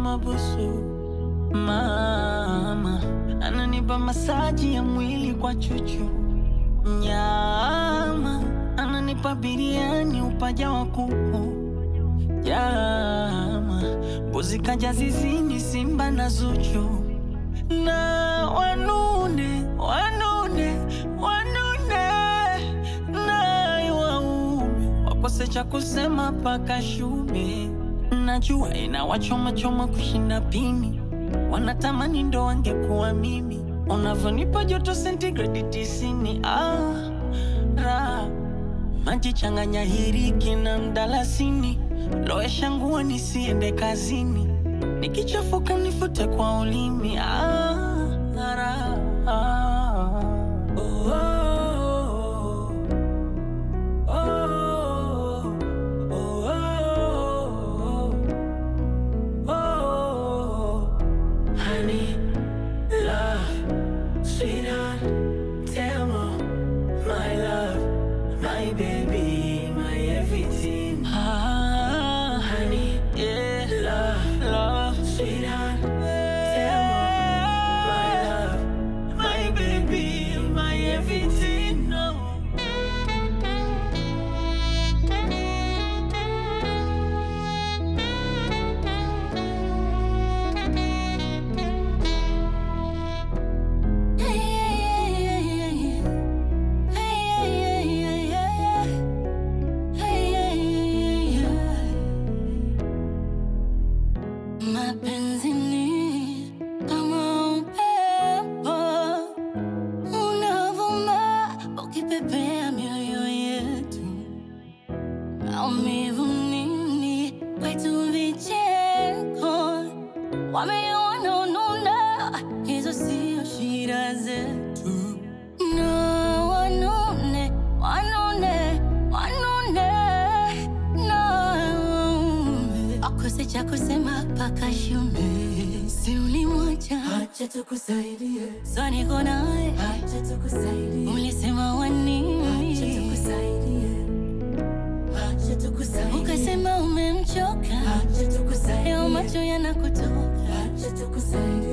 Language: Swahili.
mabusu. Mama ananipa masaji ya mwili kwa chuchu, nyama ananipa biriani upaja wa kuku, jama mbuzi kaja zizini, simba na Zuchu na wanune wanune wanune naye waume wakose cha kusema paka shume. Najua inawachomachoma kushinda pini, wanatamani ndo wangekuwa mimi. Unavyonipa joto sentigredi tisini, ah, ra maji changanya hiriki na mdalasini, lowesha nguo nisiende kazini, nikichafuka nifute kwa ulimi. Ah, ra, ah. Oh, oh, oh, oh, oh, oh, oh. Honey, love, sweetheart, tell me, my love, my baby, my everything. Ah, honey, yeah, love, love, sweetheart, tell me, my love, my baby, my everything. No. Mapenzi ni kama upepo unavuma ukipepea mioyo yetu, maumivu nini kwetu, vicheko wameona ununa, hizo sio shida zetu. No, wanune wanune wanune no, akose cha kusema paka shume, si ulimwacha Acha tukusaidie, so niko nawe, acha tukusaidie, ulisema wanini, acha tukusaidie, acha tukusaidie, ukasema umemchoka, acha leo tukusaidie, macho yanakutoka acha tukusaidie.